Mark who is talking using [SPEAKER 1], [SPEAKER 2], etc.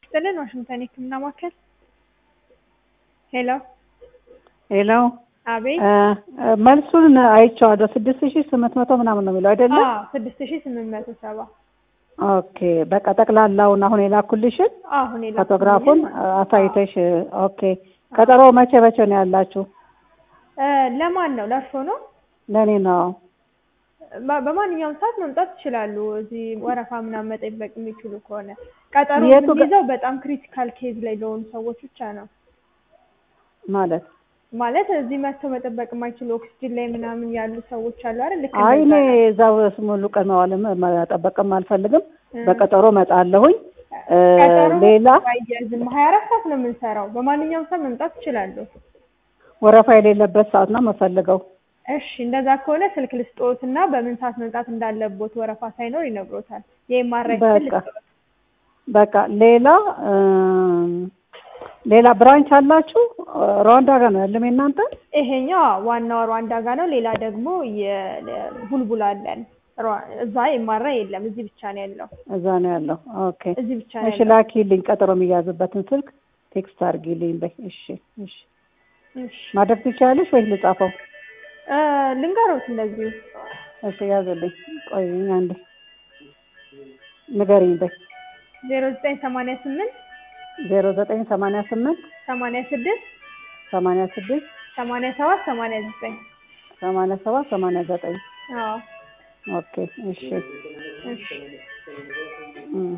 [SPEAKER 1] ይስጥልን ዋሽንግተን የህክምና ማዕከል ሄሎ
[SPEAKER 2] ሄሎ
[SPEAKER 1] አቤት
[SPEAKER 2] መልሱን አይቼዋለሁ። ስድስት ሺህ ስምንት መቶ ምናምን ነው የሚለው አይደለም?
[SPEAKER 1] ስድስት ሺህ ስምንት መቶ ሰባ
[SPEAKER 2] ኦኬ በቃ ጠቅላላውን አሁን የላኩልሽን
[SPEAKER 1] አሁን የላኩልኝን
[SPEAKER 2] ፎቶግራፉን አሳይተሽ ኦኬ። ቀጠሮ መቼ መቼ ነው ያላችሁ?
[SPEAKER 1] እ ለማን ነው ለእርሶ ነው
[SPEAKER 2] ለእኔ ነው።
[SPEAKER 1] በ- በማንኛውም ሰዓት መምጣት ይችላሉ። እዚህ ወረፋ ምናምን መጠበቅ የሚችሉ ከሆነ ቀጠሮ
[SPEAKER 2] የቱ ጋ-
[SPEAKER 1] የምንይዘው በጣም ክሪቲካል ኬዝ ላይ ለሆኑ ሰዎች ብቻ ነው።
[SPEAKER 2] ማለት
[SPEAKER 1] ማለት እዚህ መጥተው መጠበቅ የማይችሉ ኦክስጅን ላይ ምናምን ያሉ ሰዎች አሉ አይደል? ልክ
[SPEAKER 2] አይ እኔ
[SPEAKER 1] እንደዛ ነው።
[SPEAKER 2] እዛው ሙሉ ቀን መዋልም መጠበቅም አልፈልግም።
[SPEAKER 1] እ
[SPEAKER 2] በቀጠሮ መጣለሁኝ። እ
[SPEAKER 1] ቀጠሮ
[SPEAKER 2] ሌላ
[SPEAKER 1] አያዝም። ሀያ አራት ሰዓት ነው የምንሰራው። በማንኛውም ሰዓት መምጣት ይችላሉ።
[SPEAKER 2] ወረፋ የሌለበት ሰዓት ነው የምፈልገው።
[SPEAKER 1] እሺ እንደዛ ከሆነ ስልክ ልስጦት እና በምን ሰዓት መምጣት እንዳለቦት ወረፋ ሳይኖር ይነግሮታል። የኤምአርአይ ስል
[SPEAKER 2] በቃ
[SPEAKER 1] ልስጦት።
[SPEAKER 2] በቃ ሌላ እም፣ ሌላ ብራንች አላችሁ? ሩዋንዳ ጋር ነው ያለም የእናንተ?
[SPEAKER 1] ይሄኛው ዋናው ሩዋንዳ ጋ ነው። ሌላ ደግሞ የቡልቡላ አለን። ሩዋ- እዛ ኤምአርአይ የለም። እዚህ ብቻ ነው ያለው።
[SPEAKER 2] እዛ ነው ያለው። ኦኬ
[SPEAKER 1] እዚህ ብቻ ነው
[SPEAKER 2] እሺ፣
[SPEAKER 1] ያለው።
[SPEAKER 2] ላኪልኝ ቀጠሮ የሚያዝበትን ስልክ ቴክስት አድርጊልኝ በይ። እሺ እሺ።
[SPEAKER 1] እሺ
[SPEAKER 2] ማድረግ ትችያለሽ ወይ ልጻፈው?
[SPEAKER 1] እ ልንገሮት እንደዚሁ
[SPEAKER 2] እሺ ያዝልኝ። ቆይኝ አንዴ ንገሪኝ በይ።
[SPEAKER 1] ዜሮ ዘጠኝ ሰማንያ ስምንት
[SPEAKER 2] ዜሮ ዘጠኝ ሰማንያ ስምንት
[SPEAKER 1] ሰማንያ ስድስት
[SPEAKER 2] ሰማንያ ስድስት
[SPEAKER 1] ሰማንያ ሰባት ሰማንያ ዘጠኝ
[SPEAKER 2] ሰማንያ ሰባት ሰማንያ ዘጠኝ
[SPEAKER 1] አዎ
[SPEAKER 2] ኦኬ እሺ
[SPEAKER 1] እሺ
[SPEAKER 2] እም